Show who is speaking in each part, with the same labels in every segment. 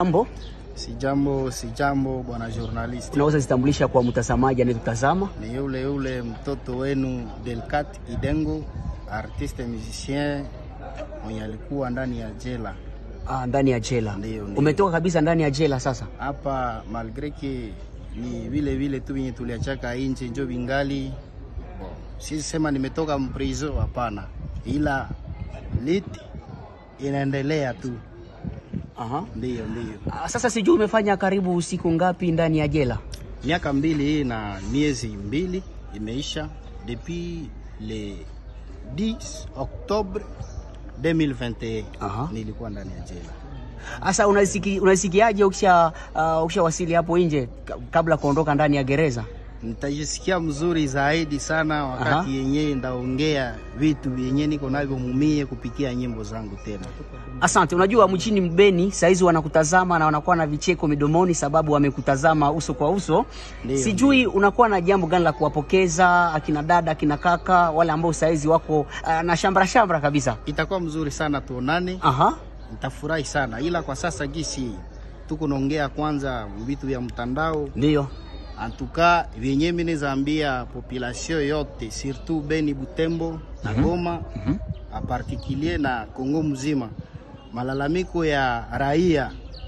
Speaker 1: Mambo
Speaker 2: Si jambo, si jambo bwana journalist.
Speaker 1: unaweza zitambulisha kwa mtazamaji anayetutazama?
Speaker 2: Ni yule yule mtoto wenu Delcat Idengo, artiste musicien mwenye alikuwa ndani ya jela
Speaker 1: Ah, ndani ya jela.
Speaker 2: Ndio, ndio.
Speaker 1: Umetoka kabisa ndani ya jela sasa?
Speaker 2: hapa, malgre ke ni vile vile tu venye tuliachaka inje njo vingali bon. Sisi sema nimetoka mprizo, hapana, ila lit inaendelea tu,
Speaker 1: Aha.
Speaker 2: ndio ndio.
Speaker 1: Ah, sasa sijui umefanya karibu siku ngapi ndani ya jela?
Speaker 2: Miaka mbili hii na miezi mbili imeisha depuis le 10 Octobre 2021
Speaker 1: Aha.
Speaker 2: nilikuwa ndani ya jela.
Speaker 1: Sasa unasiki, unasikiaje ukisha uh, ukishawasili hapo nje ka- kabla kuondoka ndani ya gereza?
Speaker 2: Nitajisikia mzuri zaidi sana
Speaker 1: Aha.
Speaker 2: wakati yenyewe ndaongea vitu yenyewe niko navyo mumie kupitia nyimbo zangu tena.
Speaker 1: Asante. Unajua mchini Mbeni saizi wanakutazama na wanakuwa na vicheko midomoni sababu wamekutazama uso kwa uso.
Speaker 2: Ndio,
Speaker 1: Sijui unakuwa na jambo gani la kuwapokeza akina dada, akina kaka wale ambao saizi wako uh, na shambra shambra kabisa.
Speaker 2: Itakuwa mzuri sana tuonane,
Speaker 1: Aha.
Speaker 2: nitafurahi sana, ila kwa sasa gisi tuko naongea kwanza vitu vya mtandao
Speaker 1: Ndio.
Speaker 2: antuka vyenye mimi nizaambia population yote surtout Beni, Butembo na Goma a particulier na Kongo mzima, malalamiko ya raia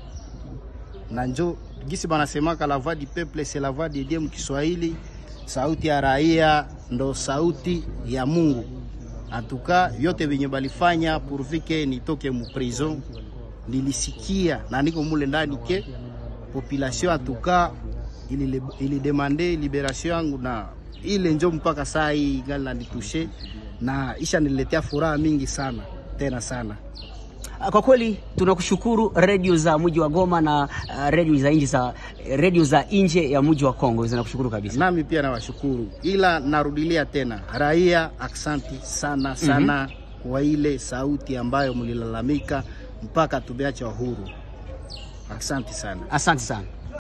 Speaker 2: na njo gisi banasemaka la voix du peuple c'est la voix de Dieu mkiswahili, sauti ya raia ndo sauti ya Mungu. Antuka vyote vyenye balifanya pourvike nitoke mu prison, nilisikia na niko mule ndani ke population atuka ili, ili demande liberation yangu na ile njo mpaka saa hii gali nanitushe na isha niletea furaha mingi sana tena sana.
Speaker 1: Ah, Kwa kweli tunakushukuru redio za mji wa Goma na uh, redio za nje za redio za nje ya mji wa Kongo zinakushukuru kabisa.
Speaker 2: Nami pia nawashukuru, ila narudilia tena raia, aksanti sana sana kwa ile sauti ambayo mlilalamika mpaka tumeacha huru. Asante sana.
Speaker 1: Asante sana.